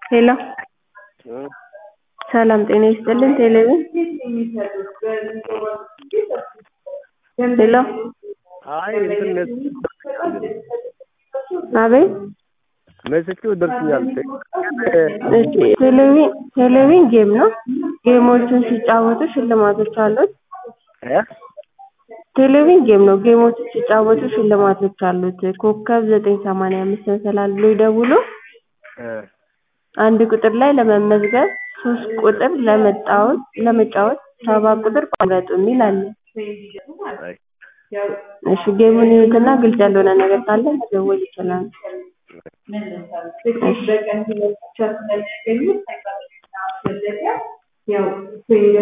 ሄሎ ሰላም ጤና ይስጥልን ቴሌብር ሄሎ አይ እንትን አቤት መሰኪው ደርሶኛል። እሺ ቴሌቪዥን ቴሌቪዥን ጌም ነው። ጌሞችን ሲጫወቱ ሽልማቶች አሉት። እ ቴሌቪዥን ጌም ነው። ጌሞችን ሲጫወቱ ሽልማቶች አሉት። ኮከብ ዘጠኝ ሰማንያ አምስት መሰላል ብሎ ይደውሉ። እ አንድ ቁጥር ላይ ለመመዝገብ፣ ሶስት ቁጥር ለመጫወት ለመጫወት፣ ሰባት ቁጥር ቋንቋ የሚል አለ። አይ እሺ ጌሙን ይዩትና ግልጽ ያልሆነ ነገር ካለ መደወል ይችላሉ። እሺ